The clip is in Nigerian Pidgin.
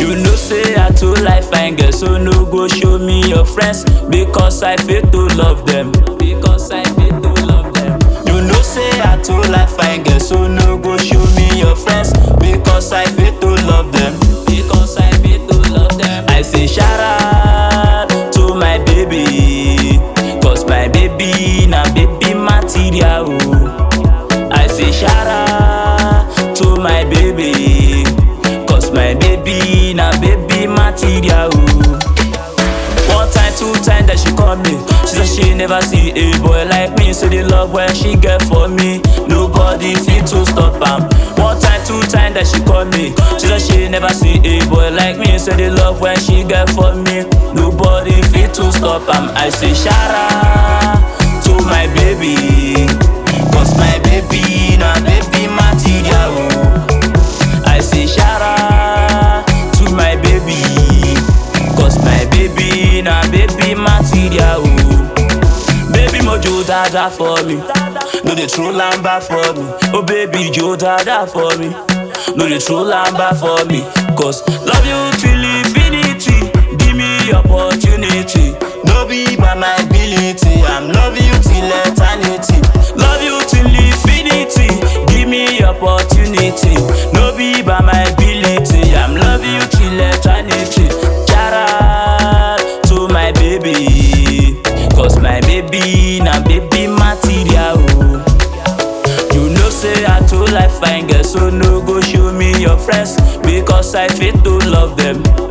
You know say I too like fine girl, so no go show me your friends because I fit to love them. Because I fit to love them. You know say I too like fine girl, so no go show me your friends because I fit to love them. Because I fit to love them. I say shout out to my baby, cause my baby na baby material. oh. I say shout out to my baby, cause my baby na baby material. oh. One time, two time that she call me. She said she never see a boy like me. So the love when she get for me, nobody fit to stop am. One time, two time that she call me. She said she never see a boy like me. So the love when she get for me, nobody fit to stop am. I say shout to my baby, cause my baby na baby material. oh. I say shout to my baby, cause my baby na baby material. oh. Baby mojo dada for me, no dey throw lamba for me. Oh baby jo dada for me, no dey throw lamba for me. Cause love you till infinity, give me opportunity. No be by my ability, I'm love you till eternity. Love you till infinity, give me opportunity. No be by my ability, I'm love you till eternity. Shout out to my baby, cause my baby na baby material. oh. You know say I too like fine girl, so no go show me your friends because I fit to love them.